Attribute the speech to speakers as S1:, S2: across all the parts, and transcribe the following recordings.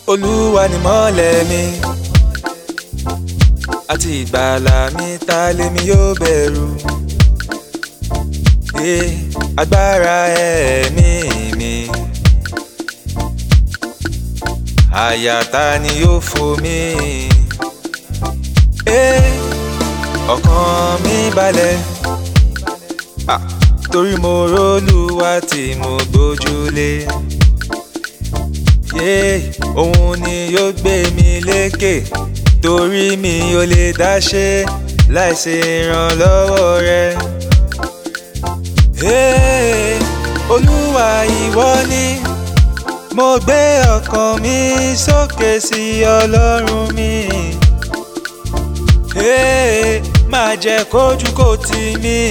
S1: olúwa ni mọ́lẹ̀ mi àti ìgbàlà mi ta lèmi yóò bẹ̀rù ẹ agbára ẹ̀mí mi àyà ta ni yóò fò mí ẹ ọkàn mi balẹ̀ ah, torí mo rólúwa tí mo gbójúlé yé òun ni yóò gbé mi lékè torí mi ò lè dá ṣe láìsí ìrànlọ́wọ́ rẹ. Hey, olúwa ìwọ ni mo gbé ọkàn mi sókè sí ọlọ́run mi. Hey, má jẹ́ kójú kò tì mí.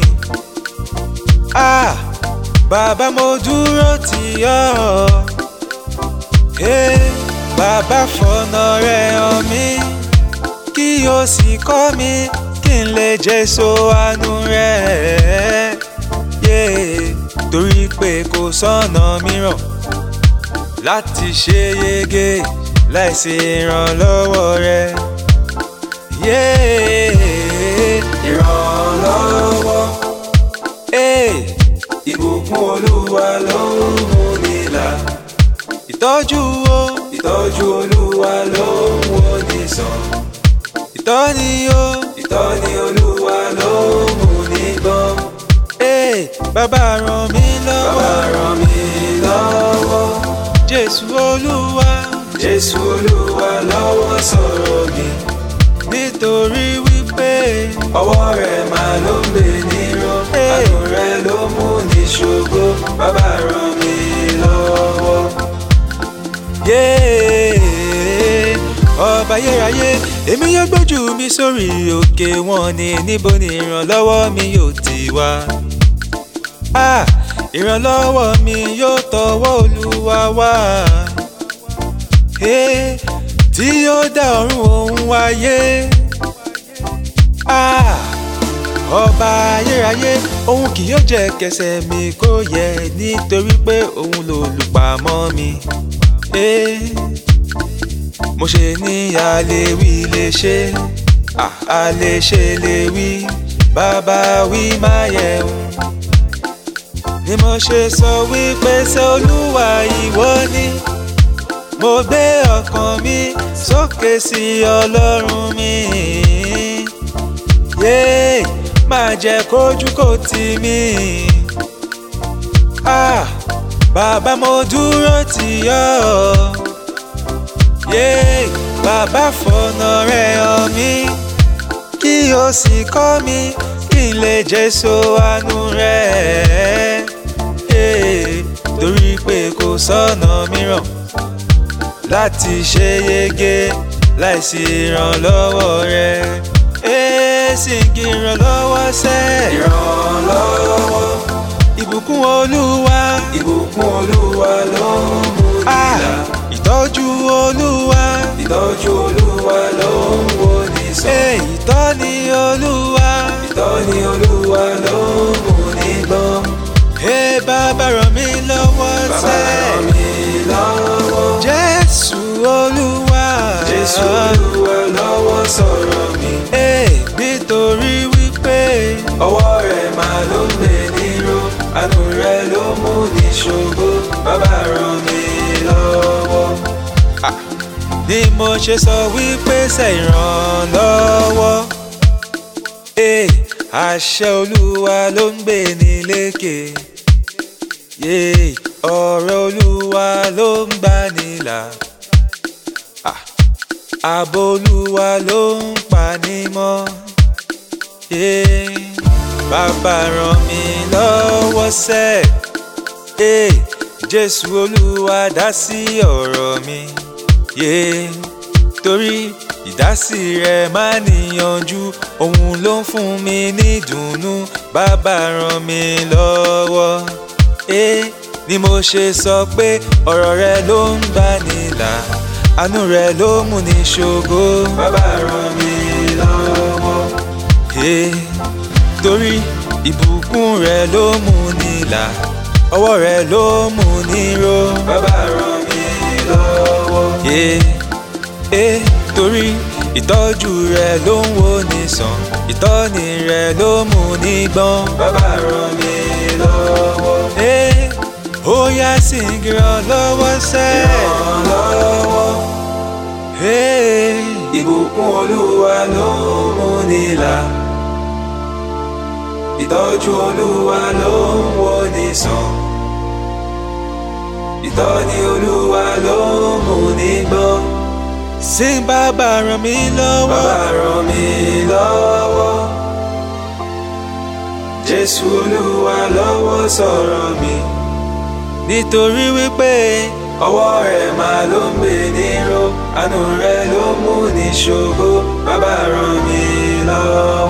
S1: Ah, bàbá mo dúró tì ọ́. Hey, bàbá fọ̀nà rẹ̀ hàn mí kí o sì kọ́ mi kí n lè jèso àánú rẹ̀. Yeah, torí pé kò sọ́nà mìíràn láti ṣe yege láìsí ìrànlọ́wọ́ rẹ̀. Yeah, ìrànlọ́wọ́. Hey, ìbùkún olúwa ló ń mú ni là. ìtọ́jú o ìtọ́jú olúwa ló ń wò ní sàn. ìtọ́ni o ìtọ́ni olúwa ló ń mú ní gbọ́n. Hey, bàbá ràn mí lọ́wọ́. bàbá ràn mí lọ́wọ́. jésù olúwa. jésù olúwa lọ́wọ́ sọ̀rọ̀ mi. nítorí wípé ọwọ́ rẹ̀ máa ló ń gbé níró. àánú rẹ̀ ló mú ní ṣògo. bàbá ràn mí lọ́wọ́. Yeah, ọba yérayé èmi yóò gbójú mi sórí òkè wọn ni níbo ni ìrànlọ́wọ́ mi yóò ti wá. Ah, ìrànlọ́wọ́ mi yóò tọwọ́ olúwa wá. Hey, tí yóò dá ọ̀run òun wáyé. Ah, ọba ayérayé òun kì yóò jẹ́ kẹsẹ̀ mi kó yẹ nítorí pé òun lolùpamọ́ mi. Hey, mo ṣe ní àlewí lè ṣe ah, àlèṣe lè wí bàbá wí má yẹ̀wò ni mo ṣe sọ wípé ṣé olúwa ìwọ ni mo gbé ọkàn mi sókè sí ọlọ́run mi yéé má jẹ́ kójú kò tì mí ah bàbá mo dúró tì ọ́ yéé bàbá fọ̀nà rẹ̀ hàn mí kí o sì kọ́ mi kí n lè jèso àánú rẹ̀ eh, torí pé kò sọ́nà mìíràn láti ṣe yege láìsí ìrànlọ́wọ́ rẹ̀ èsì kí ìrànlọ́wọ́ sẹ́. ìrànlọ́wọ́. ìbùkún olúwa. ìbùkún olúwa ló ń mú nílà. ìtọ́jú olúwa. ìtọ́jú olúwa ló ń wo ní sàn. ìtọ́ni olúwa. ìtọ́ni olúwa ló ń mú ní gbọ́n. Ẹ bàbá ràn mí lọ́wọ́ sẹ́. Bàbá ràn mí lọ́wọ́. Jésù Olúwa. Jésù Olúwa lọ́wọ́ sọ̀rọ̀ mi. Ee nítorí wípé ọwọ́ rẹ̀ máa ló ń gbé níró. Àánú rẹ̀ ló mú ní ṣògo. Bàbá ràn mí lọ́wọ́. Ni mo ṣe sọ wípé ṣe ìrànlọ́wọ́. Ee àṣẹ Olúwa ló ń gbé ní lékè yé ọ̀rọ̀ olúwa ló ń gbà nílà Ah, ààbò olúwa ló ń pa ní mọ́ yé bàbá ràn mí lọ́wọ́ sẹ́ yé jésù olúwa dá sí ọ̀rọ̀ mi yé torí ìdásí rẹ̀ máa níyanjú òun ló ń fún mi ní ìdùnnú bàbá ràn mí lọ́wọ́ eh, ni mo ṣe sọ pé ọ̀rọ̀ rẹ ló ń gbà nílà àánú rẹ ló mú ní ṣògo. bàbá ràn mí lọ́wọ́. Eh, torí ìbùkún rẹ ló mú nílà ọwọ́ rẹ ló mú ní ró. bàbá ràn mí lọ́wọ́. Eh, eh, torí ìtọ́jú rẹ ló ń wo ní sàn ìtọ́ni rẹ ló mú ní gbọ́n. bàbá ràn mí lọ́wọ́. Eh, ó yá sí ìrànlọ́wọ́ sẹ́. ìrànlọ́wọ́. Eh, ìbùkún olúwa ló mú ní là. ìtọ́jú olúwa ló ń wo ní sàn. ìtọ́ni olúwa ló mú ní gbọ́n. Sing bàbá ràn mí lọ́wọ́. Bàbá ràn mí lọ́wọ́. Jésù olúwa lọ́wọ́ sọ̀rọ̀ mi. Nítorí wípé ọwọ́ rẹ̀ máa ló ń gbé níró, àánú rẹ̀ ló mú ní ṣògo. Bàbá ràn mí lọ́wọ́.